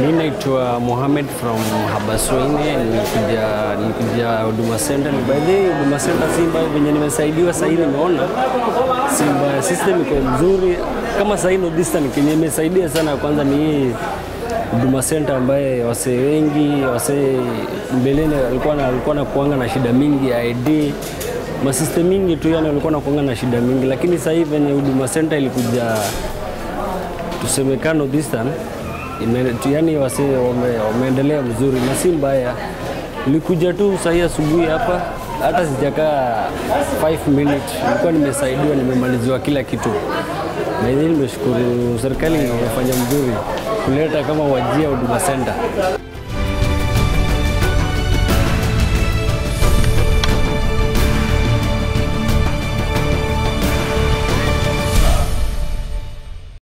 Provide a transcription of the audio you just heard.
Mi naitwa Mohamed from Habasweine, nilikuja nilikuja Huduma Center. By the way, Huduma Center si mbaya venye nimesaidiwa sahii, nimeona si mbaya, system iko mzuri kama sahii Nordistan kenye imesaidia sana. Kwanza ni hii Huduma Center ambaye wasee wengi wasee mbeleni walikuwa na walikuwa na kuanga na shida mingi ya ID masystem mingi tu, yani walikuwa na kuanga na shida mingi, lakini sasa hivi venye Huduma Center ilikuja tusemekano distan yani wase wame, wameendelea vizuri na si mbaya. Nilikuja tu sahii asubuhi hapa, hata sijakaa 5 minutes, nilikuwa nimesaidiwa, nimemaliziwa kila kitu, na hivi nimeshukuru serikali imefanya mzuri kuleta kama wajia Huduma Center.